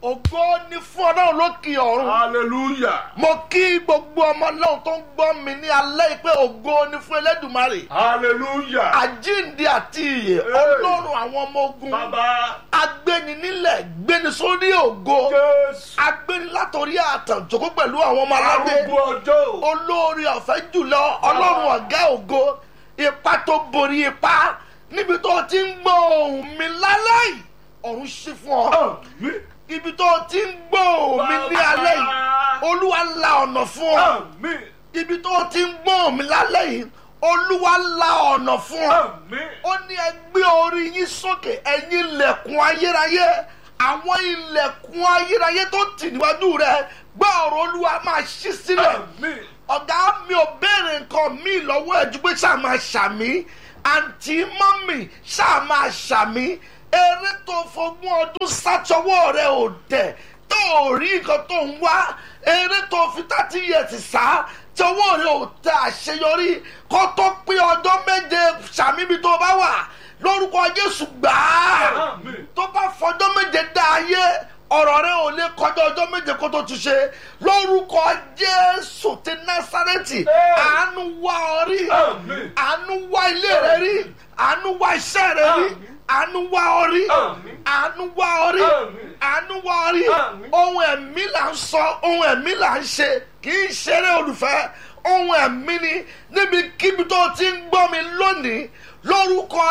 ògo ni fún ọlọ́run lókè ọ̀run. hallelujah mo kí gbogbo ọmọ ọlọ́run tó ń gbọ́ mi ní alẹ́ yìí pé ògo ni fún elédùmarè. hallelujah àjíǹde àti ìyè Hey. ọlọ́run àwọn ọmọ ogun. bàbá agbéni nílẹ̀ gbéni sórí ògo. jésù agbéni látòrí àtàn jókòó pẹ̀lú àwọn ọmọ aládé. arúgbó ọjọ́ olórí ọ̀fẹ́ jùlọ ọlọ́run ọ̀gá ògo ipa tó borí ipa níbi tó ti ń gbọ́ ohùn mi lálẹ́ yìí ọ̀run ṣí fún ọ àmín ibi tó ti ń gbọ́ ohùn mi ní alẹ́ yìí olúwa la ọ̀nà fún ọ àmín ibi tó ti ń gbọ́ ohùn mi lálẹ́ yìí olúwa la ọ̀nà fún ọ àmín ó ní ẹ gbé orí yín sókè ẹ̀yin ilẹ̀kùn ayérayé àwọn ilẹ̀kùn ayérayé tó tì níwájú rẹ gbọ́ ọ̀rọ̀ olúwa máa ṣí sílẹ̀ àmín ọ̀gá mi ò béèrè nǹkan mi lọ́wọ́ ẹ̀ ju pé ṣáà máa ṣàmì àǹtí mọ́mì ṣáà máa ṣàmì eré tó fogún ọdún sátọwọ́ rẹ ò tẹ̀ tó ò rí nǹkan tó ń wá eré tó fi thirty years sá tọwọ́ rẹ ò tẹ àṣeyọrí kó tó pé ọjọ́ méje ṣàmì ibi tó bá wà lórúkọ jésù gbàá àmín tó bá fọjọ́ méje dá ayé ọ̀rọ̀ rẹ ò lè kọjá ọjọ́ méje kó tó ti ṣe lórúkọ jésù ti násárẹ́tì àánú wá ọ rí Àmín. àánú wá ilé rẹ rí àánú wá iṣẹ́ rẹ rí Àmín. àánú wá ọ rí Àmín. àánú wá ọ rí Àmín. àánú wá ọ rí Àmín. ohun ẹ̀mí là ń sọ ohun ẹ̀mí là ń ṣe kì í ṣeré olùfẹ́ ohun ẹ̀mí ni níbikíbi tó ti ń gbọ́ mi lónìí lórúkọ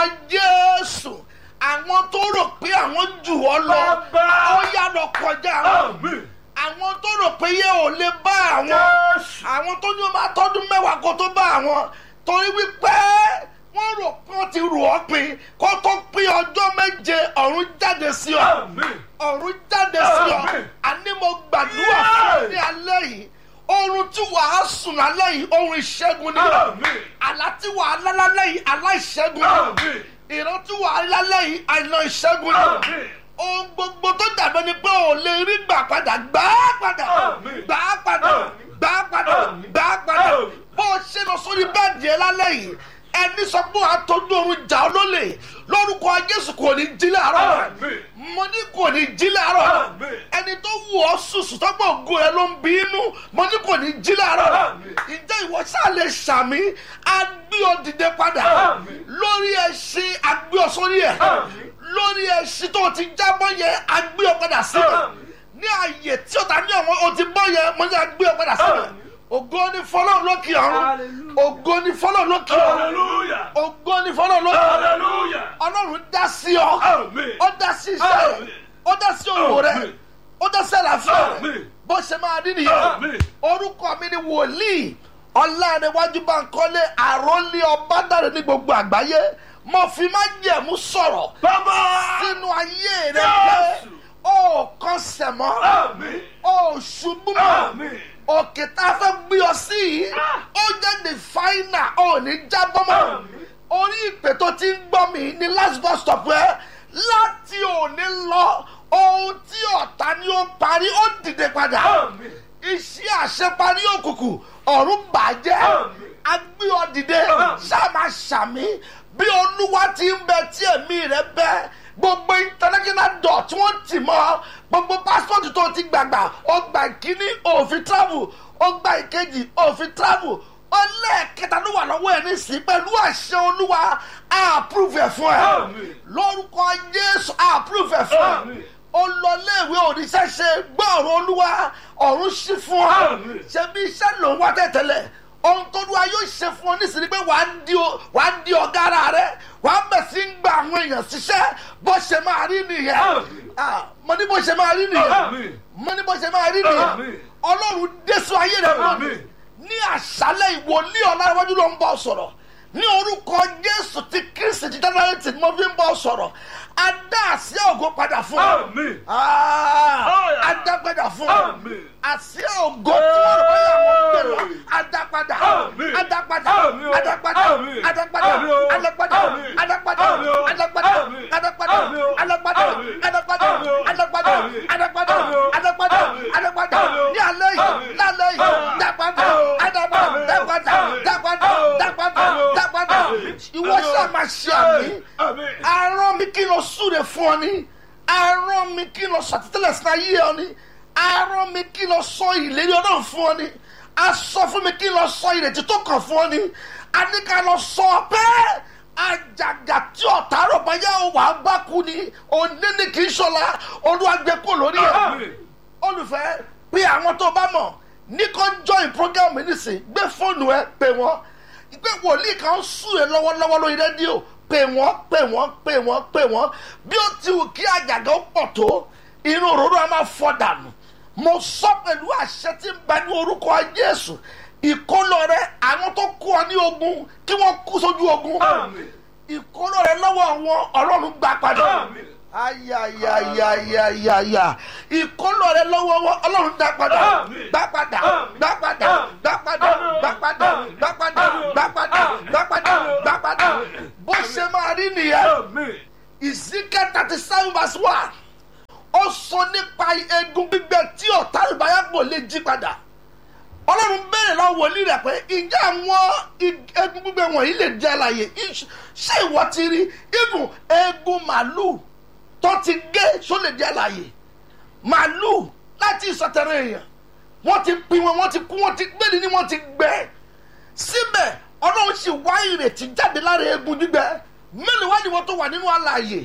jésù àwọn tó rò pé àwọn jù ọ lọ Bàbá. ó yá lọ kọjá wọn àmín àwọn tó rò pé yẹ ò lè bá àwọn jésù àwọn tó ní o máa tọdún mẹ́wàá kó tó bá àwọn torí wípé wọ́n rò pé wọ́n ti rò ọ́ pin kó tó pín ọjọ́ méje ọ̀run jáde sí ọ àmín ọ̀run jáde sí ọ Àmín. àní mo gbàdúrà fún ọ ní alẹ́ yìí oorun tí wàá sùn lálẹ́ yìí oorun ìṣẹ́gun ni àmín àlá tí wàá lá lálẹ́ yìí àlá ìṣẹ́gun ni àmín ìran tí wàá lálẹ́ yìí àìná ìṣẹ́gun ni àmín ohun gbogbo tó dàbẹ́ ni pé ò lè rí gbà padà gbà á padà Àmín. gbà á padà Àmín. gbà á padà Àmín. gbà á padà Àmín. bó o ṣe lọ sórí bẹ́ẹ̀dì ẹ lálẹ́ yìí ẹni sọ pé wàá tọ́jú oorun jà ọ́ lólè lórúkọ jésù kò ní jí láàárọ̀ Àmín. mo ní kò ní jí láàárọ̀ Àmín. ẹni tó wù ọ́ sùsù tọ́gbọ̀ ògo ẹ ló ń bí inú mo ní kò ní jí láàárọ̀ Àmín. ǹjẹ́ ìwọ ṣáà lè ṣàmì agbé ọ dìde padà Àmín. lórí ẹṣin agbé ọ sórí ẹ Àmín. lórí ẹṣin tó ti jábọ́ yẹn agbé ọ padà síbẹ̀ Àmín. ní ààyè tí ó ta ní àwọn o ti bọ́ yẹn mo ní agbé ọ padà síbẹ̀ Àmín. ògo ni fọlọ́run lókè ọ̀run Hallelujah. ògo ni fọlọ́run lókè ọ̀run hallelujah ògo ni fọlọ́run lókè ọ̀run hallelujah ọlọ́run dá sí ọ àmín ó dá sí iṣẹ́ rẹ Àmín. ó dá sí òwò rẹ Àmín. ó dá sí àlàáfíà rẹ Àmín. bó ṣe máa rí nìyẹn Àmín. orúkọ mi ni wòlíì ọlọ́runwájú Bánkọ́lé àròlé ọbádàrẹ ní gbogbo àgbáyé mo fi má jẹ̀mú sọ̀rọ̀ bàbá sínú ayé rẹ pé Jésù. ó kàn sẹ̀mọ́ àmín ó ṣubú mọ́ àmín òkè tá a fẹ́ gbé ọ sí yìí ó jẹ́ the final ó ní jábọ́ mọ́ Àmín. orí ìpè tó ti ń gbọ́ mi ní last bus stop ẹ láti òní lọ ohun tí ọ̀tá ni ó parí ó dìde padà àmín iṣẹ́ àṣeparí òkùnkùn ọ̀run bàjẹ́ Àmín. agbé ọ dìde Àmín. sáàmà ṣàmì bí olúwa ti ń bẹ tí ẹ̀mí rẹ bẹ gbogbo international dot tí wọ́n tì mọ́ gbogbo passport tó ti gbàgbà ó gba ìkíní òfin travel ó gba ìkejì òfin travel ó lẹ́ẹ̀kẹta ló wà lọ́wọ́ ẹ̀ nísìnyí pẹ̀lú àṣẹ olúwa á approve ẹ̀ fún ẹ Àmín. lórúkọ jésù á approve ẹ̀ fún ẹ Àmín. ó lọ léèwé òrìṣẹ́ ṣe gbọ́ ọ̀rọ̀ olúwa ọ̀run ṣí fún ọ Àmín. ṣebí iṣẹ́ ló ń wá tẹ̀tẹ̀lẹ̀ ohun tó lúwa yóò ṣe fún ọ nísìnyí pé wàá di o- wàá di ọ̀gá ara rẹ wàá bẹ̀ sí ń gba àwọn èèyàn ṣiṣẹ́ bó ṣe máa rí nìyẹn Àmín. Ah, mo ní bó ṣe máa rí nìyẹn Àmín. mo ní bó ṣe máa rí nìyẹn Àmín. ọlọ́run désù ayé rẹ lónìí Àmín. ní àṣálẹ̀ ìwòlíì ọ̀làwájú ló ń bọ̀ sọ̀rọ̀ ní orúkọ jésù ti kristi ti dánárétì ni mo fi ń bọ̀ sọ̀rọ̀ adá àsíá ògo padà fún ọ àmín Ah, Àmín. adá padà fún ọ àmín àsíá ògo tí wọ́n rò bóyá àwọn gbé lọ adá padà Àmín. adá padà Àmín o. adá padà Àmín. adá padà Àmín o. adá padà Àmín. adá padà Àmín o. adá padà Àmín. adá padà Àmín o. adá padà Àmín. adá padà Àmín o. adá padà Àmín. adá padà Àmín o. adá padà Àmín. adá padà Àmín o. ní alẹ́ yìí Àmín. lálẹ́ yìí Àmín. dá padà Àmín. dá padà Àmín. dá padà Àmín. dá padà Àmín. dá padà Àmín. dá padà Àmín. ìwọ Àmín. sáà máa ṣe àmì àmín arán mi kí lọ súre fún ọ ní arán mi kí n lọ sàtítẹ́lẹ̀ sí ayé ọ ni arán mi kí n lọ sọ ìlérí ọlọ́run fún ọ ni a sọ fún mi kí n lọ sọ ìrètí tó kàn fún ọ ni a ní ká lọ sọ pé àjàgà tí ọ̀tá rò báyà wà á bá kú ni òní ni kì í ṣọlá olúwàgbé kò lórí ẹ̀ Àmín. olùfẹ́ pé àwọn tó bá mọ̀ ní kò join program mi nísìn gbé fóònù ẹ pè wọ́n pé wòlíì kan sùn ẹ lọ́wọ́lọ́wọ́ lórí rédíò pè wọ́n pè wọ́n pè wọ́n pè wọ́n bí ó ti wù kí àjàgà ó pọ̀ tó inú òróró a máa fọ́ dànù mo sọ pẹ̀lú àṣẹ tí ń bẹ ní orúkọ jésù ìkólọ rẹ àwọn tó kú ọ ní ogun kí wọ́n kú sójú ogun Àmín. ìkólọ rẹ lọ́wọ́ wọn ọlọ́run gbà padà Àmín. ayayayayaya ìkólọ rẹ lọ́wọ́ wọn ọlọ́run dá padà Àmín. gbà padà Àmín. gbà padà Àmín. gbà padà Àmín. gbà padà Àmín. gbà padà Àmín. gbà padà Àmín. gbà padà Àmín. gbà padà Àmín. bó ṣe máa rí nìyẹn Àmín. ezekiel thirty seven verse one ó sọ nípa egun gbígbẹ tí ọ̀tá ìbáyàpọ̀ lè jí padà ọlọ́run béèrè lọ́wọ́ wòlíì rẹ̀ pé ǹjẹ́ àwọn ig- egun gbígbẹ wọ̀nyí lè jẹ́ àlàyé Iṣ- ṣé ìwọ ti rí ibùn egun màálù tó ti gé ṣó lè jẹ́ àlàyé màálù láti ìsọtẹ̀rẹ̀ èèyàn wọ́n ti pin wọn wọ́n ti kú wọ́n ti gbẹ́ni ni wọ́n ti gbẹ́ síbẹ̀ ọlọ́run sì wá ìrètí jáde lára egun gbígbẹ mélòó wá ni wọ́n tó wà nínú àlàyé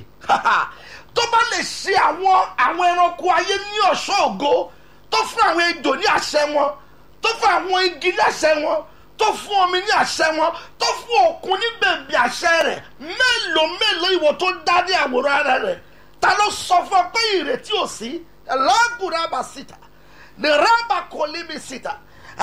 tó bá lè ṣe àwọn àwọn ẹranko ayé ní ọ̀ṣọ́ ògo tó fún àwọn ejò ní àṣẹ wọn tó fún àwọn igi ní àṣẹ wọn tó fún omi ní àṣẹ wọn tó fún òkun ní bèbí àṣẹ rẹ̀ mélòó mélòó ìwọ tó dá ní àwòrán ara rẹ̀ ta ló sọ fún ọ pé ìrètí ò sí ẹlọ́gùn rábà síta ní rábà kò lé mi síta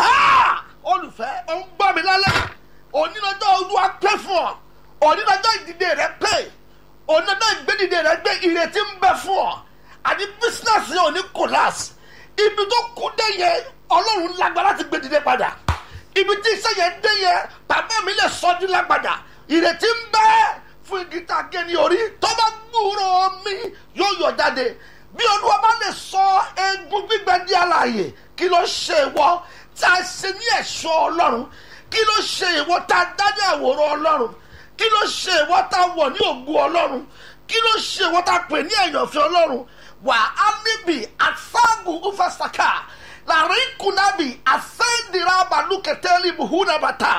Ah! olùfẹ́ ò ń gbọ́ mi lálẹ́ onílọ́jọ́ olúwa pẹ́ fún ọ onílọ́jọ́ ìdìde rẹ pẹ́ onílọ́jọ́ ìgbédìde rẹ gbé ìrètí ń bẹ fún ọ àti bísínẹ́sì yẹn ò ní kòláàsì ibi tó kú dé yẹn ọlọ́run lágbára láti gbé dìde padà ibi tí iṣẹ́ yẹn dé yẹn bàbá mi lè sọ ní lágbàdà ìrètí ń bẹ fún igi tá a gé ní orí tó bá gbúrò mi yóò yọ jáde bí olúwa bá lè sọ egun gbígbẹ di àlàyé kí ló ṣe ìwọ tá a ṣe ní ẹ̀ṣọ́ ọlọ́run kí ló ṣe ìwọ tá a dá ní àwòrán ọlọ́run kí ló ṣe ìwọ tá a wọ̀ ní ògùn ọlọ́run kí ló ṣe ìwọ tá a pè ní ẹ̀yànfẹ́ ọlọ́run wà á níbi àfáàgùn ufasaka láàrin kùnàbì àfẹ́ndìrà balùkẹ́tẹ́lì buhunabata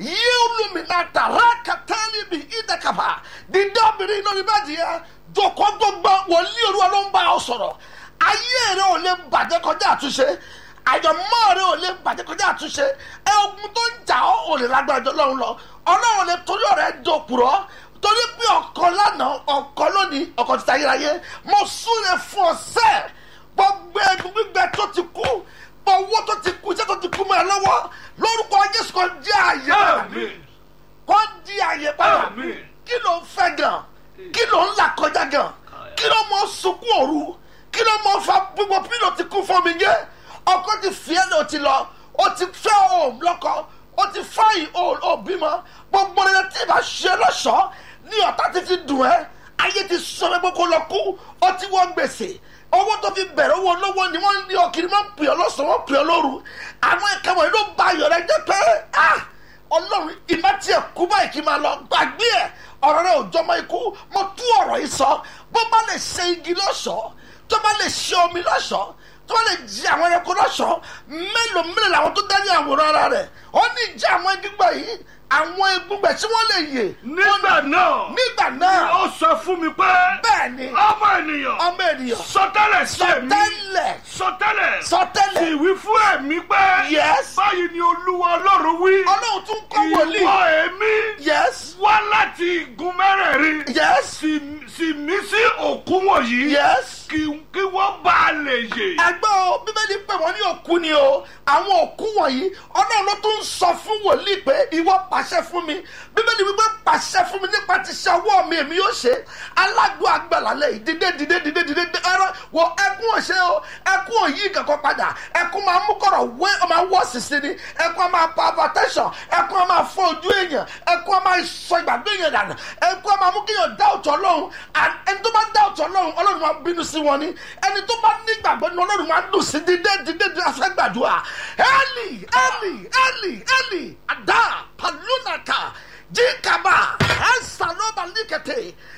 yíolùmínàtà rákàtẹ́lì bí ìdẹ́kàbà dídé obìnrin lórí bẹ́ẹ̀dì yẹn jòkógbógbó wòlíì olúwa ló ń bá ọ sọ̀rọ̀ ayé rẹ ò lè bàjẹ́ kọjá àtúnṣe àyọ̀mọ́ rẹ ò lè bàjẹ́ kọjá àtúnṣe ẹ ogun tó ń jà ọ́ ò lè lágbára jọ lọ́run lọ ọlọ́run lè torí ọ̀rẹ́ dòkùrọ́ torí pé ọ̀kan lánàá ọ̀kan lónìí ọ̀kan ti tayérayé mo súre fún ọ sẹ́ẹ̀ gbogbo egun gbígbẹ tó ti kú owó tó ti kú iṣẹ́ tó ti kú mọ́ ẹ lọ́wọ́ lórúkọ jésù kan jẹ́ àyè padà Àmín. kọ́ di àyè padà Àmín. kí ló ń fẹ́ gan kí ló ń là kọjá gan kí ló mọ sunkún òru kí ló mọ fa gbogbo pílò ti kú fún mi yé ọkọ ti fi ẹ́ lọ ti lọ o ti fẹ́ o lọ́kọ o ti fáyì o ò bímọ gbogbo rẹ̀ tí ìbá ṣe lọ́ṣọ̀ọ́ ní ọ̀tá ti fi dùn ẹ́ ayé ti sọ pé kó lọ kú ó ti wọ́n gbèsè owó tó fi bẹ̀rẹ̀ owó lọ́wọ́ ni wọ́n ní ọkiri máa ń pè ọ́ lọ́sàn-án wọ́n pè ọ́ lóru àwọn ẹ̀ka wọ̀nyí ló ba ayọ̀ rẹ jẹ́ pé ah ọlọ́run ìmá tiẹ̀ kú báyìí kí n máa lọ gbàgbé ẹ̀ ọ̀rọ̀ rẹ ò jọmọ ikú mo tú ọ̀rọ̀ yìí sọ bó bá lè ṣe igi lọ́ṣọ̀ọ́ tó bá lè ṣe omi lọ́ṣọ̀ọ́ tó bá lè jí àwọn ẹranko lọ́ṣọ̀ọ́ mélòó mélòó làwọn tó dání àwòrán ara rẹ̀ ó ní ìjà àwọn egbígbà yìí àwọn egbígbà tí wọ́n lè yè nígbà náà nígbà náà ó sọ fún mi pé bẹ́ẹ̀ ni ọmọ ènìyàn ọmọ ènìyàn sọtẹ́lẹ̀ sí èmi sọtẹ́lẹ̀ sọtẹ́lẹ̀ sọtẹ́lẹ̀ sì wí fún ẹ̀mí pé Yes. báyìí ni olúwa ọlọ́run wí ọlọ́run tún kọ́ wòlíì ìwọ èmi yes wá láti igun mẹ́rẹ̀ẹ̀rin yes sì sì mí sí òkú wọ̀nyí yes. kí kí wọ́n bá a lè yè. ẹgbẹ́ o bíbélì pé wọ́n ní òkú ni o àwọn òkú wọ̀nyí ọlọ́run ló tún ń sọ fún wòlíì pé ìwọ pàṣẹ fún mi bíbélì wípé pàṣẹ fún mi nípa ti ṣe ọwọ́ mi èmi yóò ṣe alágbó àgbàlálẹ̀ yìí dídé dídé dídé dídé dídé ẹrọ wọ ẹkún ọ̀ṣẹ́ o ẹkún òyì kankan padà ẹkún máa mú kọ̀rọ̀ wé ọ máa wọ́ sísí ni ẹkún máa pa hypertension ẹkún máa fọ ojú èèyàn ẹkún máa sọ ìgbàgbé èèyàn dànù ẹkún máa mú kéèyàn dá òtún ọlọ́run and ẹni tó bá dá òtún ọlọ́run ọlọ́run máa bínú sí wọn ni ẹni tó bá nígbàgbọ́ ni ọlọ́run máa dùn sí dídé dídé dídé afẹ́gbàdúrà eli eli eli eli ada palunaka jikaba ẹsàlọba likete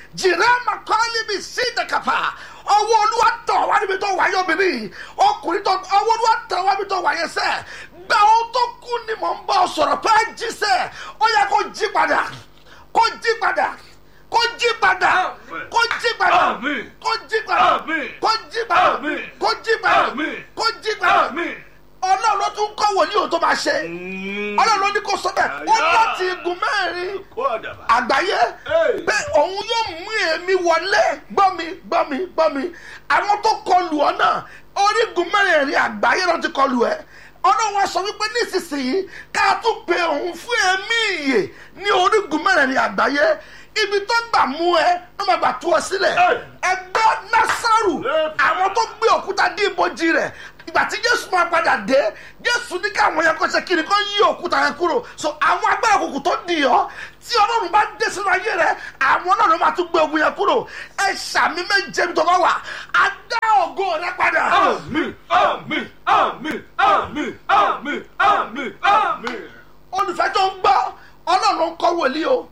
jìrẹ́mà kọ́lí mi sí ìdẹ̀kàpà ọwọ́ olúwa tọ̀ wá níbi tó wáyé obìnrin yìí ọkùnrin tó ọwọ́ olúwa tọ̀ wá níbi tó wáyé sẹ́ gba ohun tó kú ni mò ń bọ̀ sọ̀rọ̀ pé jí sẹ́ ó yẹ kó jí padà kó jí padà kó jí padà kó jí padà Àmín. kó jí padà Àmín. kó jí padà Àmín. kó jí padà Àmín. kó jí padà Àmín. ọlọ́run ló tún kọ́ wòlíì òun tó máa ṣe ọlọ́run ló ní kó sọ bẹ́ẹ̀ ó Àyà. láti igun mẹ́rin Kó àdàbà. àgbáyé Hey. pé òun yóò mú èmi wọlé gbọ́ mi gbọ́ mi gbọ́ mi àwọn tó kọlù ọ náà orígun mẹ́rẹ̀ẹ̀rin àgbáyé náà ti kọlù ẹ ọlọ́run wa sọ wípé nísinsìnyí ká tún pe òun fún ẹ̀mí ìyè ní orígun mẹ́rẹ̀ẹ̀rin àgbáyé ibi tó gbà mú ẹ ló máa gbà tú ọ sílẹ̀ Hey. ẹgbẹ́ násàrù Hey. àwọn tó gbé òkúta dí ibojì rẹ̀ ìgbà tí jésù máa padà dé jésù ní káwọn yẹn kó ṣe kiri kó yí òkúta yẹn kúrò so àwọn agbára òkùnkùn tó dì ọ́ tí ọlọ́run bá dé sínú ayé rẹ àwọn náà ló máa tún gbé ogun yẹn kúrò ẹ ṣàmì méje tó bá wà á dá ògo rẹ padà. Àmín. Àmín. Àmín. Àmín. Àmín. Àmín. Àmín. olùfẹ́ tó ń gbọ́ ọlọ́run ń kọ́ wòlíì o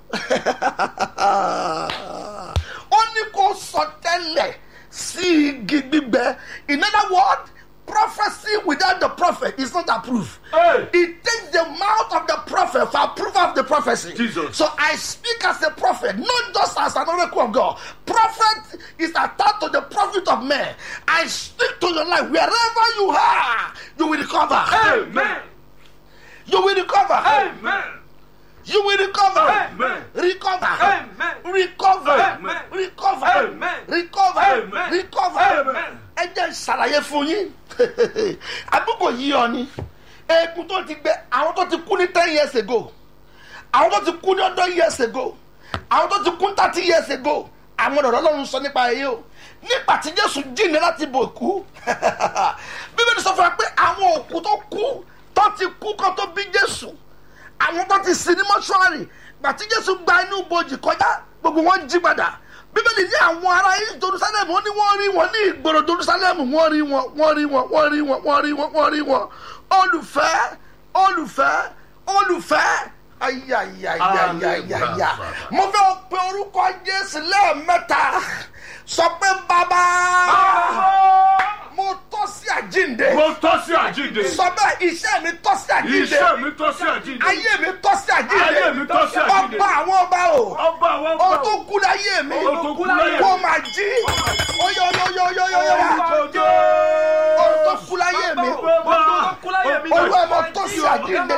ó ní kó sọ tẹ́lẹ̀ sí igi gbígbẹ in other words prophecy without the prophet is not approved. Hey. It takes the mouth of the prophet for approval of the prophecy. Jesus. So I speak as a prophet, not just as an oracle of God. Prophet is attached to the prophet of men. I speak to your life wherever you are, you will recover. Amen. You will recover. Amen. You will recover. Amen. Recover. Amen. Recover. Amen. Recover. Amen. Recover. Amen. Recover. Amen. Ẹ jẹ́ ṣàlàyé fún yín. Àbúkò yí ọ ni. Eegun tó ti gbẹ, àwọn tó ti kú ní ten years ago. Àwọn tó ti kú ní ọdún years ago. Àwọn tó ti kú ní thirty years ago. Àwọn ọ̀rọ̀ Ọlọ́run sọ nípa ẹyẹ o. Nígbà tí Jésù jíǹde láti bò kú. Bíbélì sọ fún wa pé àwọn òkú tó kú tó ti kú kó tó bí Jésù àwọn tó ti sin ní mọ́ṣúárì gbàtí jésù gba inú bojì kọjá gbogbo wọn jí padà bíbélì ní àwọn ará yìí jerusalem wọn ní wọn rí wọn ní ìgboro jerusalem wọn rí wọn wọn rí wọn wọn rí wọn wọn rí wọn wọn rí wọn olùfẹ́ olùfẹ́ olùfẹ́ ayayayayaya mo fẹ́ pe orúkọ jésù lẹ́ẹ̀mẹ́ta sọ pé bàbá mo tọ́ sí àjínde Mo tọ́ sí àjíǹde. sọ bẹ́ẹ̀ iṣẹ́ mi tọ́ sí àjínde Iṣẹ́ mi tọ́ sí àjíǹde. ayé mi tọ́ sí àjíǹde Ayé mi tọ́ sí àjíǹde. ọba àwọn ọba o Ọba àwọn o ọba. tó kú láyé mi O tó kú láyé mi. kó máa jí oyè oyè oyè oyè oyè oyè o tó kú láyé mi olúwa mo tọ́ sí àjíǹde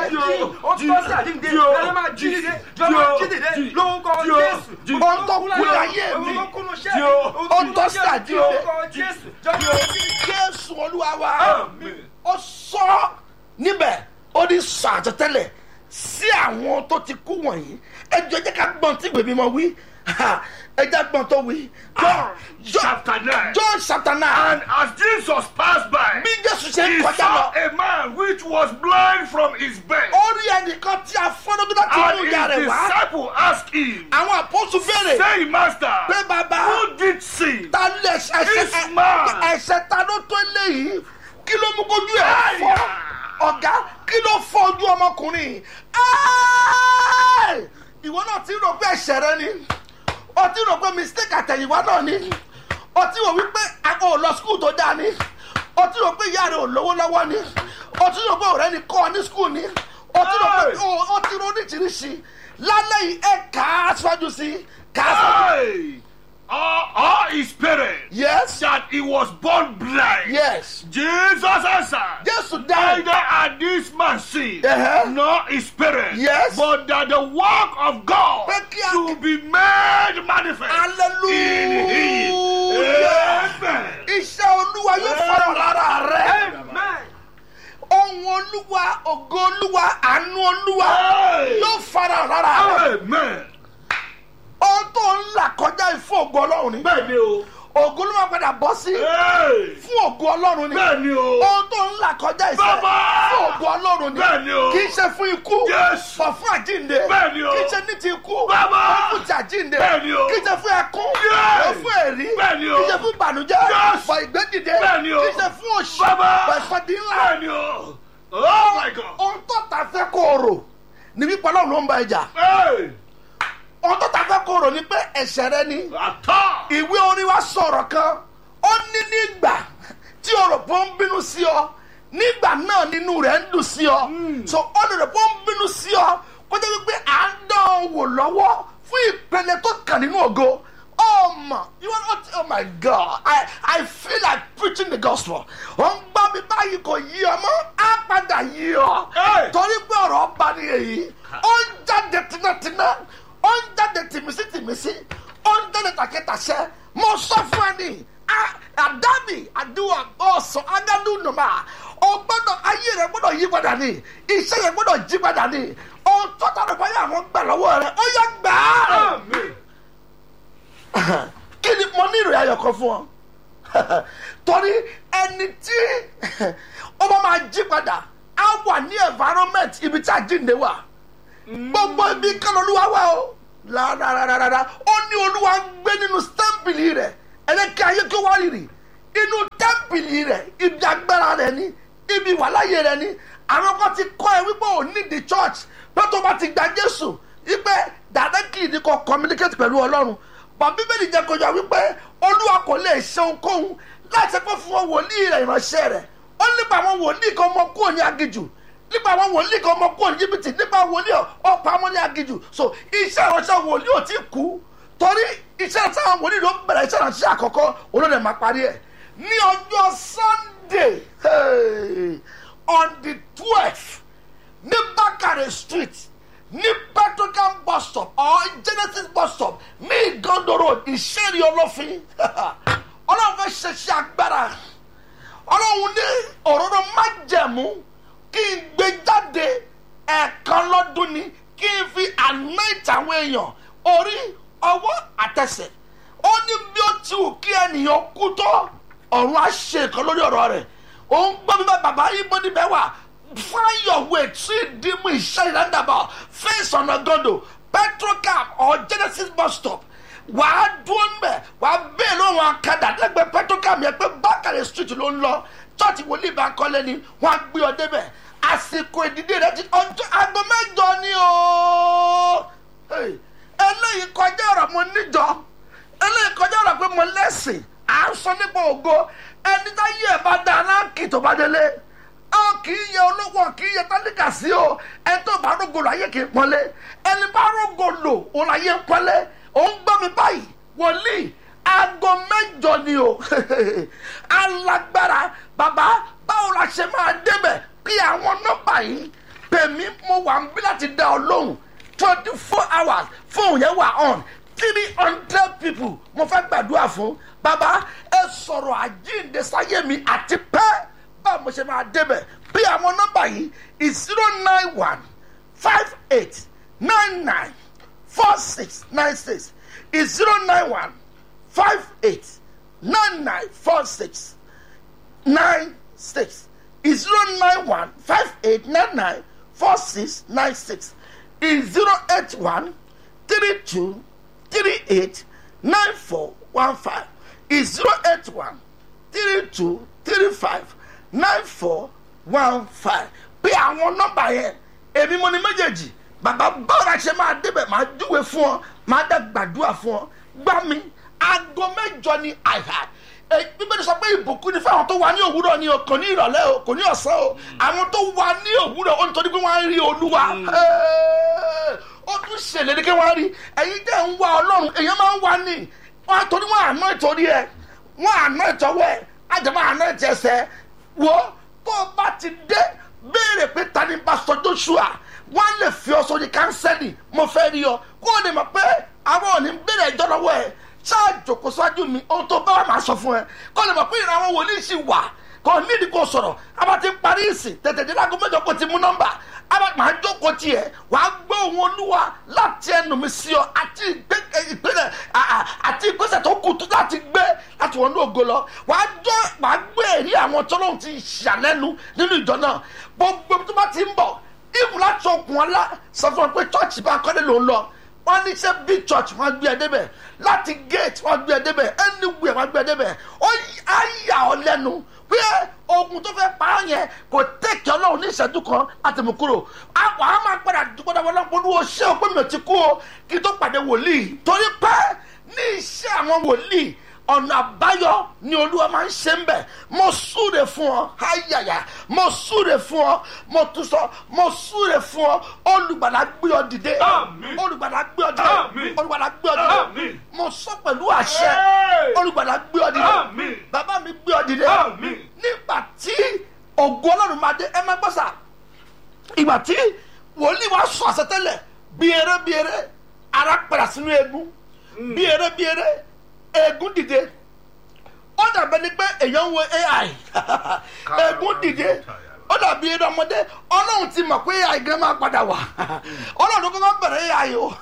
o tó kú láyé mi o tọ́ sí àjíǹde jésù olúwa wa Àmín. ó sọ níbẹ̀ ó ní sọ àtẹ̀tẹ̀lẹ̀ sí àwọn tó ti kú wọ̀nyí ẹjọ́ jẹ́ ká gbọ́n tí gbèmí mọ wí ẹjẹ́ gbọ́n tó wí. John chapter nine. John chapter And nine as Jesus passed by, bí Jésù ṣe ń he kọjá saw lọ a man which was blind from his birth. ó rí ẹnìkan tí a fọ́nrọ́gbé láti And inú ìyá rẹ̀ his wá disciple asked him, àwọn àpọ́sù béèrè saying, Master, pé bàbá who did sin? ta lè ẹsẹ̀ This man. ẹsẹ̀ ta ló tó léyìí kí ló mú kojú ẹ̀ fọ́ ọ̀gá kí ló fọ́ ojú ọmọkùnrin Ẹ́ẹ̀! ìwọ náà ti rò pé ẹ̀ṣẹ̀ rẹ ni o ti rò pé mistake àtẹ̀yìnwá náà ni o ti rò wípé àgọ́ ò lọ skul tó dáa ni o ti rò pé ìyá rẹ ò lówó lọ́wọ́ ni o ti rò pé ọ̀rẹ́ ni kọ́ ọ ní skul ni o ti rò pé Hey! o o ti rò oríṣiríṣi lálẹ́ yìí ẹ kà á síwájú sí i kà á síwájú. Hey! Or, or his parents, yes that he was born blind. yes Jesus answered, jésù dáhùn. Neither had this man sinned, Uh-huh. nor his parents, Yes. but that the work of God Pé kí a- to be made manifest in him. hallelujah Amen. iṣẹ́ olúwa yóò fọ́nà lára rẹ̀ ohun olúwa ògo olúwa àánú olúwa Hey. yóò fọ́nà lára rẹ̀ Amen. ohun tó ń là kọjá ìfún ògo ọlọ́run ni Bẹ́ẹ̀ni o. ògo ló máa padà bọ́ sí Hey. fún ògo ọlọ́run ni Bẹ́ẹ̀ni o. ohun tó ń là kọjá ìfẹ́ Bàbá. fún ògo ọlọ́run ni Bẹ́ẹ̀ni o. kì í ṣe fún ikú Yes. bọ̀ fún àjínde Bẹ́ẹ̀ni o. kì í ṣe ní ti ikú Bàbá. bọ̀ fún ti àjínde Bẹ́ẹ̀ni o. kì í ṣe fún ẹkún Yes. bọ̀ fún èrí Bẹ́ẹ̀ni o. kì í ṣe fún ìbànújẹ́ Yes. bọ̀ ìgbédìde Bẹ́ẹ̀ni o. kì í ṣe fún òṣì Bàbá. bọ̀ ìsọdí ńlá Bẹ́ẹ̀ni o. Oh my God. ohun tó ta fẹ́ kó o rò ní wípé ọlọ́run ló ń bá ẹja Hey. ohun tó ta fẹ́ kó rò ní pé ẹ̀ṣẹ̀ rẹ ni Àtọ́. ìwé orin wa sọ̀rọ̀ kan ó ní nígbà tí o rò pé ó ń bínú sí ọ nígbà náà nínú rẹ̀ ń dùn sí ọ so ó lè rò pé ó ń bínú sí ọ kó jẹ́ wípé à ń dán ọ wò lọ́wọ́ fún ìpele tó kàn nínú ògo oh my you are not oh my god i i feel like preaching the gospel ó ń gbọ́ mi báyìí kò yí ọ mọ́ á padà yí ọ Hey! torí pé ọ̀rọ̀ ọba ni èyí ó ń jáde tinátiná ó ń jáde tìmísí tìmísí ó ń jáde tàkẹ́tàṣẹ́ mo sọ fún ẹ ní a- àdábì àdúrà ọ̀sán agádùn nùmá o gbọ́dọ̀ ayé rẹ gbọ́dọ̀ yí padà ní iṣẹ́ yẹn gbọ́dọ̀ jí padà ní ohun tó tọrọ báyà àwọn gbà lọ́wọ́ rẹ ó yẹ gbà á Àmín. kí ni mo ní ìròyìn ayọ̀ kan fún ọ torí ẹni tí ó bá máa jí padà á wà ní environment ibi tí àjíǹde wà gbogbo ibi kan olúwa wà o rárárárá ó ní olúwa ń gbé nínú tẹ́ḿpìlì rẹ̀ ẹlẹ́kẹ́ ayé tó wá rírì inú tẹ́ḿpìlì rẹ̀ ibi agbára rẹ̀ ni ibi wàláyé rẹ̀ ni àwọn kan ti kọ́ ẹ wípé ò ní the church pé tó bá ti gba jésù wípé directly ni kò communicate pẹ̀lú ọlọ́run bọ̀ bíbélì jẹ́ kó yọ wípé olúwa kò lè ṣe ohunkóhun láti pé fún wọn wòlíì rẹ̀ ìránṣẹ́ rẹ̀ ó nípa àwọn wòlíì kan mọ kúrò ní agijù nípa àwọn wòlíì kan mọ kúrò ní jìbìtì nípa wòlíì ọ̀pọ̀ amọ́ ní agijù so iṣẹ́ ìránṣẹ́ wòlíì ò tí kú torí iṣẹ́ ìránṣẹ́ àwọn wòlíì ló bẹ̀rẹ̀ iṣẹ́ ìránṣẹ́ àkọ́kọ́ olóòdè máa parí ẹ̀ ní ọjọ́ sunday hey, on the twelfth ní bákàrẹ̀ street ní petrocam bus stop or genesis bus stop ní igondo road ìṣẹ́rí ọlọ́fin ọlọ́run fẹ́ ṣẹṣẹ́ agbára ọlọ́run ní òróró májẹ̀mú kí n gbé jáde ẹ̀ẹ̀kan lọ́dún ni kí n fi anoint àwọn èèyàn orí ọwọ́ àtẹsẹ̀ ó ní bí ó ti wù kí ènìyàn kú tó ọ̀run á ṣe nǹkan lórí ọ̀rọ̀ rẹ̀ òun gbọ́ bí bàbá ibo níbẹ̀ wà find your way tí ìdímú iṣẹ́ ìdándàbọ̀ face ọ̀nà gọ́dọ̀ petrocam or genesis bus stop wàá dúró mbẹ wàá bẹ́ẹ̀ lọ́wọ́ akadà lẹ́gbẹ̀ẹ́ petrocam yẹn pé bákàrẹ̀ street ló ń lọ church wòlíì bá kọ́lé ni wọ́n á gbé ọ débẹ̀ àsìkò ìdílé rẹ ti ọjọ́ aago mẹ́jọ ni o Hey, eléyìí kọjá ọ̀rọ̀ mo níjọ eléyìí kọjá ọ̀rọ̀ pé mo lẹ́sìn à ń sọ nípa ògo ẹni tá yí ẹ̀ bá dá aláǹkì tó bá délé ọ kì í yẹ olówó kì í yẹ tálíkà sí o ẹni tó bá rógò lò ayé kì í pọ́nlé ẹni bá rógò lò òun ayé ń pọ́nlé òun gbọ́ mi báyìí wòlíì aago mẹ́jọ ni o alágbára bàbá báwo la ṣe máa débẹ̀ kí àwọn nọ́mbà yìí pèmí mo wà ń bí láti dá ọ lóhùn twenty four hours fóun yẹn wà on three hundred people mo fẹ́ gbàdúrà fún bàbá ẹ sọ̀rọ̀ àjíǹde sáyé mi àti pẹ́ báwo mo ṣe máa débẹ̀ bí àwọn nọ́mbà yìí is zero nine one five eight nine nine four six nine six is zero nine one five eight nine nine four six nine six is zero nine one five eight nine nine four six nine six is zero eight one three two three eight nine four one five is zero eight one three two three five nine four one five bí àwọn nọ́mbà yẹn èmi mo ní méjèèjì bàbá báwo la ṣe máa débẹ̀ máa júwe fún ọ máa dá gbàdúrà fún ọ gbá mi aago mẹ́jọ ni àìhà bíbélì sọ pé ìbùkún ni fáwọn tó wà ní òwúrọ̀ ni o kò ní ìrọ̀lẹ́ o kò ní ọ̀sán o àwọn tó wà ní òwúrọ̀ o nítorí pé wọ́n á rí olúwa ó tún ṣèlérí kí wọ́n á rí ẹ̀yin tẹ́ ń wá ọlọ́run èèyàn máa ń wá ní wọ́n á torí wọ́n àná ìtòrí ẹ̀ wọ́n àná ìtọ́wọ́ ẹ̀ àjẹmọ́ àná ìtẹ̀sẹ̀ wo tó o bá ti dé béèrè pé ta ni pásítọ̀ joshua wọ́n á lè fi ọ sórí kánsẹ́lì mo fẹ́ rí ọ kó o lè mọ̀ pé àwọn ò ní béèrè ẹjọ́ lọ́wọ́ ẹ̀ ṣáàjò kó ṣáájú mi ohun tó bá wà máa sọ fún ẹ kó lè mọ̀ pé ìran àwọn wòlíì sì wà kò nídìí kó sọ̀rọ̀ abá ti parí ìsìn tètè dé lágbo mẹ́jọ kó ti mú nọ́mbà abá máa jókòó tiẹ̀ wàá gbọ́ ohun olúwa láti ẹnu mi sí ọ àti ìpínlẹ̀ àti ìgbésẹ̀ tó kù tó láti gbé láti wọnú ògo lọ wàá jọ wàá gbé èrí àwọn tọ́lọ́hún ti ṣàlẹ́nu nínú ìjọ náà gbogbo tó bá ti ń bọ̀ ìbù láti okùn ọlá sọ fún ọ pé chọ́ọ̀chì bá kọ́lé ló ń lọ wọ́n ní sẹ́ big church wọ́n gbé ẹ débẹ̀ láti gate wọ́n gbé ẹ débẹ̀ anywhere wọ́n gbé ẹ débẹ̀ ó á yà ọ́ lẹ́nu pé ogun tó fẹ́ pa á yẹn kò tẹ̀kẹ́ ọlọ́run ní ìṣẹ́jú kan láti mú kúrò àwọn á máa padà dúpọ́ dáwọ́ lọ́pọ̀ olúwo ṣé o pé mi ò ti kú o kí n tó pàdé wòlíì torí pé ní iṣẹ́ àwọn wòlíì ọ̀nà àbáyọ ni olúwa máa ń ṣe ń bẹ̀ mo súre fún ọ ayàyà mo súre fún ọ mo tún sọ mo súre fún ọ olùgbàlà gbé ọ dìde Àmín. olùgbàlà gbé ọ dìde Àmín. olùgbàlà gbé ọ dìde Àmín. mo sọ pẹ̀lú àṣẹ Hey. olùgbàlà gbé ọ dìde Àmín. bàbá mi gbé ọ dìde Àmín. nígbà tí ògo ọlọ́run máa dé ẹ má gbọ́ sà ìgbà tí wòlíì wa sọ àsọtẹ́lẹ̀ bí eré bí eré ara padà sínú eegun bí eré bí eré eegun dìde ó dàbẹ́ ni pé èèyàn ń wo ai eegun dìde ó dàbí eré ọmọdé ọlọ́run ti mọ̀ pé ai gan máa padà wà ọlọ́run kọ́kọ́ bẹ̀rẹ̀ ai o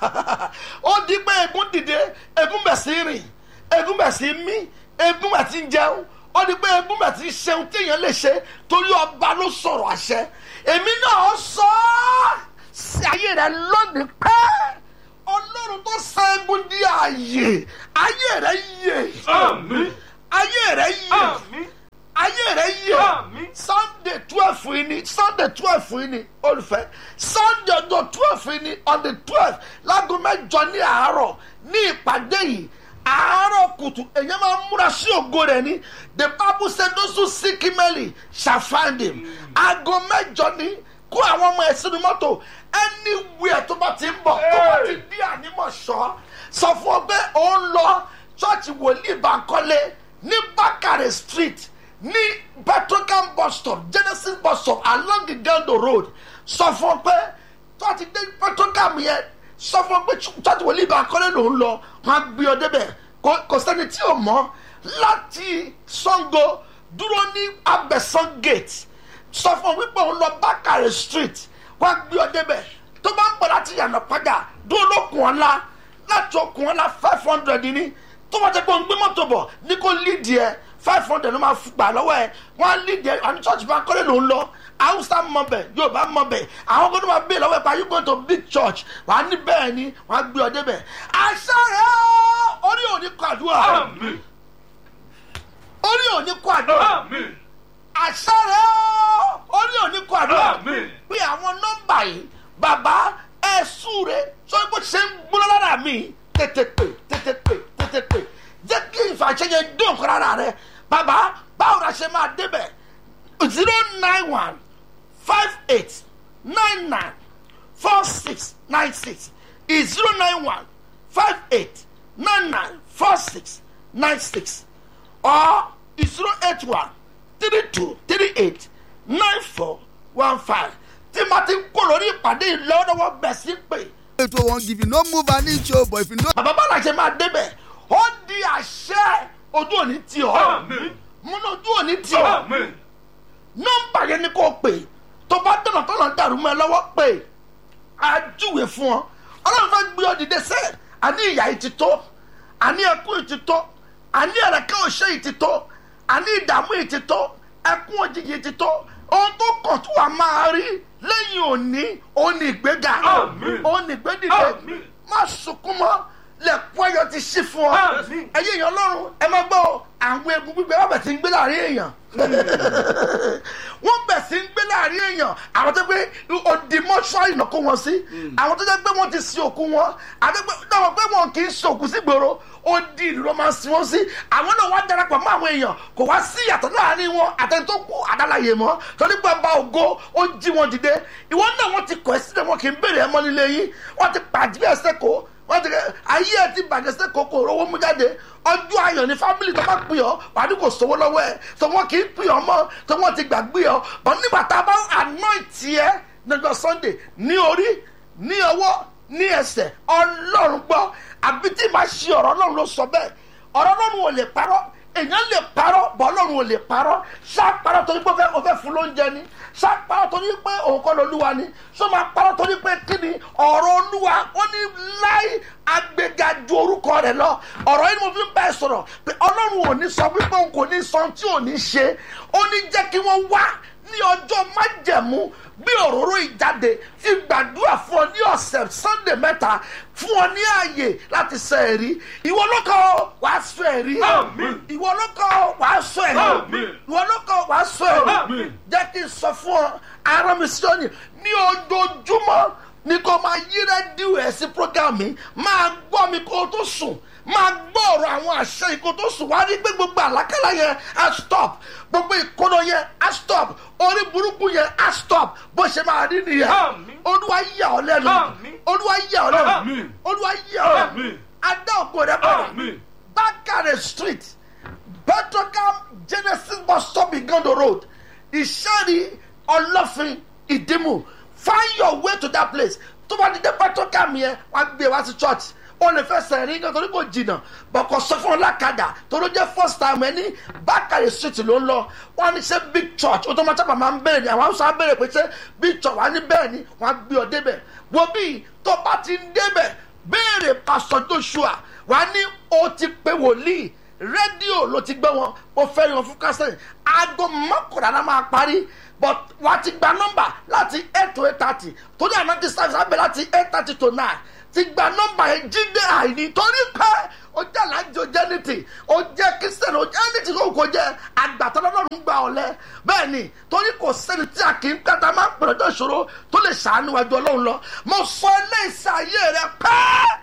ó di pé eegun dìde eegun bẹ̀ sí rìn eegun bẹ̀ sí mí eegun bẹ̀ sí jẹun ó di pé eegun bẹ̀ sí ṣeun tí èèyàn lè ṣe torí ọba ló sọ̀rọ̀ àṣẹ èmi náà sọ ọ́ sí ayé rẹ lónìí pẹ́ ọlọ́run tó sọ eegun di ààyè ayé rẹ yè Àmín. ayé rẹ yè Àmín. ayé rẹ yè Àmín. sunday twelve yìí ni sunday twelve yìí ni olùfẹ́ sunday ọjọ́ twelve yìí ni on the twelve láago mẹ́jọ ní àárọ̀ ní ìpàdé yìí àárọ̀ kùtù èyàn máa ń múra sí ògo rẹ̀ ni the bible say those who seek him early shall find him aago mẹ́jọ ni kó àwọn ọmọ ẹ̀ sínú mọ́tò anywhere tó bá ti ń bọ̀ tó bá ti dí ànímọ̀ṣọ́ sọ fún ọ pé ó ń lọ ṣọ́ọ̀ṣì wòlíì Bánkọ́lé ní Bákàrẹ̀ street ní petrocam bus stop Genesis bus stop along Igando road sọ fún ọ pé tó ti dé petrocam yẹn sọ fún ọ pé ṣọ́ọ̀ṣì wòlíì Bánkọ́lé ló ń lọ wọn á gbé ọ débẹ̀ kò- kò sẹ́ni tí ò mọ̀ láti Sango dúró ní Abẹ́sán gate sọ fún ọ wípé òun lọ Bákàrẹ̀ street wọ́n á gbé ọ débẹ̀ tó bá ń bọ̀ láti yànnà padà dúró lókun ọ̀la láti okun ọ̀la five hundred ní tó bá jẹ́ pé òun gbé mọ́tò bọ̀ ní kó lídìí ẹ five hundred ló máa fi gbà lọ́wọ́ ẹ wọ́n á lídìí ẹ àní church bá kọ́lé lòún lọ hausa mọ̀bẹ̀ yorùbá mọ̀bẹ̀ àwọn gbọ́dọ̀ máa bèèrè lọ́wọ́ ẹ pa you go to big church wà á ní bẹ́ẹ̀ ni wọ́n á gbé ọ débẹ̀ àṣà rẹ̀ ó orí òní kọ àdúrà Àmín. orí òní kọ àdúrà Àmín. àṣà rẹ̀ ó orí òní kọ àdúrà Àmín. pé àwọn nọ́mbà yìí bàbá ẹ súre sọ bó ṣe ń gbóná lára mi tètè pè tètè pè tètè pè jẹ́ kí ìfàṣẹ yẹn dùn kọ́ lára rẹ bàbá báwo la ṣe máa débẹ̀ zero nine one five eight nine nine four six nine six is zero nine one five eight nine nine four six nine six or zero eight one three two three eight nine four one five tí ma ti kó lórí ìpàdé yìí lọ́wọ́lọ́wọ́ bẹ̀ sí pé ètò wọn give you no move an inch o but if you no. bàbá bá làṣẹ máa débẹ̀ ó di àṣẹ ojú òní tì ọ́ Àmín. múnú ojú òní tì ọ́ Àmín. nọ́mbà yẹn ni kò pè tó bá tọ̀nà tọ̀nà dàrú mọ́ ẹ lọ́wọ́ pè àjúwe fún ọ ọlọ́run fẹ́ gbé ọ dìde sẹ́ àní ìyá yìí ti tó àní ẹkún yìí ti tó àní ẹ̀rẹ̀kẹ́ òṣè yìí ti tó àní ìdààmú yìí ti tó ẹkún òjijì yìí ti tó ohun tó kàn tó wà máa rí lẹ́yìn òní òun ní ìgbéga Àmín. òun ní ìgbédìde Àmín. má sunkún mọ́ lẹ́kún ayọ̀ ti ṣí fún ọ Àmín. ẹ̀yin èèyàn ọlọ́run ẹ má gbọ́ o, àwọn egun gbígbé wọ́n bẹ̀ sí ń gbé láàrin èèyàn wọ́n bẹ̀ sí ń gbé láàrin èèyàn àwọn tó pé odi mọ́ṣúárì náà kó wọn sí àwọn tó jẹ́ pé wọ́n ti sin òkú wọn àti pé náà pé wọn kì í sin òkú sí gbòòrò odi ìlú ló máa ń sin wọn sí àwọn náà wá darapọ̀ mọ́ àwọn èèyàn kò wá sí ìyàtọ̀ láàrin wọn àtẹni tó kú àdálàyé mọ́ torí pé ọba ògo ó jí wọn dìde ìwọ náà wọ́n ti kọ̀ ẹ́ sílẹ̀ wọn kì í béèrè ẹ̀ mọ́ nílé yín wọ́n ti pàdé ẹsẹ̀ kó wọ́n ti kẹ́ ayé ẹ̀ ti bàjẹ́ sí kòkò owó mú jáde ọjọ́ ayọ̀ ní fámìlì tó bá pè ọ́ wà ní kò sówó lọ́wọ́ ẹ̀ tó wọ́n kì í pè ọ́ mọ́ tó wọ́n ti gbàgbé ọ́ bọ́n nígbà tá a bá anoint ẹ̀ lọ́jọ́ sunday ní orí ní ọwọ́ ní ẹsẹ̀ ọlọ́run gbọ́ àbí tí màá ṣe ọ̀rọ̀ ọlọ́run ló sọ bẹ́ẹ̀ ọ̀rọ̀ ọlọ́run ò lè parọ́ èèyàn lè parọ́ bọ́ ọlọ́run ò lè parọ́ ṣá parọ́ torí pé ó fẹ́- ó fẹ́ fún lóúnjẹ ni ṣá parọ́ torí pé òun kọ́ lolúwa ni ṣó máa parọ́ torí pé kí ni ọ̀rọ̀ olúwa ó ní láì agbèga ju orúkọ rẹ̀ lọ ọ̀rọ̀ yìí ni mo fi ń bá ẹ sọ̀rọ̀ pé ọlọ́run ò ní sọ wípé òun kò ní sọ tí ò ní ṣe ó ní jẹ́ kí wọ́n wá ní ọjọ́ májẹ̀mú gbé òróró ìjáde fi gbàdúrà fún ọ ní ọ̀sẹ̀ sunday mẹ́ta fún ọ ní ààyè láti sọ ẹ̀rí ìwọ lọ́kọ̀ wàá sọ ẹ̀rí Àmín. ìwọ lọ́kọ̀ wàá sọ ẹ̀rí Àmín. ìwọ lọ́kọ̀ wàá sọ ẹ̀rí Àmín. jẹ́ kí n sọ fún ọ ara mi sí òní ní ojoojúmọ́ ni kò máa yí rẹ́díò ẹ̀ sí program mi máa gbọ́ mi kó o tó sùn máa gbọ́ ọ̀rọ̀ àwọn àṣẹ yìí kó o tó sùn wá rí pé gbogbo àlákàlà yẹn á stop gbogbo ìkóná yẹn á stop orí burúkú yẹn á stop bó ṣe máa rí nìyẹn Àmín. olúwa yà ọ́ lẹ́nu Àmín. olúwa yà ọ́ lẹ́nu Àmín. olúwa yà ọ́ lẹ́nu Àmín. adá ògo rẹ bọ̀dọ̀ Àmín. Bakare Street, Petrocam Genesis bus stop Igondo Road, Ìṣẹ́rí Ọlọ́fin Ìdímù. Find your way to that place. Tó bá di dé Petrocam yẹn, wọ́n á gbé wá sí church. O lè fẹsẹ̀ rí nǹkan torí kò jìnnà. Bọ̀kọ̀ sọ fún ọlákadà tó ló jẹ́ first time ẹni Bakare Street ló ń lọ. Wọ́n á ní ṣe big church. O tó máa sábà máa ń bèrè ní àwọn Hausa á bèrè pé ṣé big church wà ní bẹ́ẹ̀ ni wọ́n á gbé ọ débẹ̀. Wo bí tó bá ti ń débẹ̀ béèrè Pastor Joshua wàá ní o ti pe wòlíì rédíò ló ti gbé wọn mo fẹ́ rí wọn fún kásẹ̀ aago mọ́kànlá la máa parí but wàá ti gba nọ́mbà láti eight to eight thirty torí àná ti service abẹ́ láti eight thirty to nine ti gba nọ́mbà yẹn jíde àìní torí pé o jẹ́ alájọ jẹ́ nítì o jẹ́ kristian o jẹ́ nítì kò kò jẹ́ àgbàtà lọ́dún gba ọ̀lẹ́ bẹ́ẹ̀ ni torí kò sẹ́ni tí a kì í kàtà máa ń pèrè ọjọ́ ìṣòro tó lè ṣàánú wájú ọlọ́run lọ mo sọ eléyìí sí ayé rẹ pẹ́ẹ́